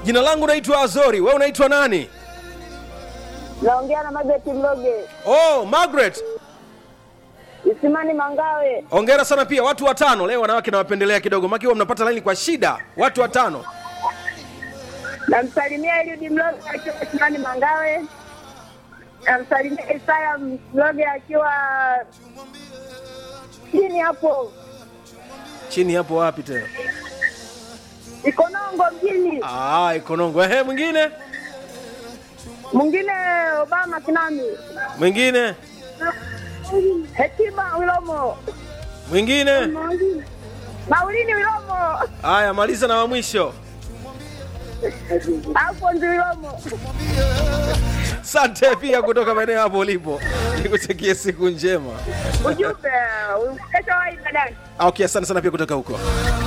jina langu naitwa azori we unaitwa nani Naongea na Margaret Mloge, oh margaret Isimani Mangawe. ongera sana pia watu watano leo wanawake nawapendelea kidogo maki huwa mnapata laini kwa shida watu watano Namsalimia Eliudi Mloge akiwa Isimani Mangawe. Namsalimia Isaya Mloge akiwa chini hapo chini hapo wapi tena Ikonongo mjini. ah, ikonongo ehe mwingine Mwingine Obama Kinami, mwingine Hekima Wilomo, mwingine Maulini Wilomo, haya maliza na wa mwisho Alfonzi Wilomo. sante pia kutoka maeneo hapo ulipo nikutakie siku njema Ujumbe kesho wahi baadaye. Ah, okay asante sana pia kutoka huko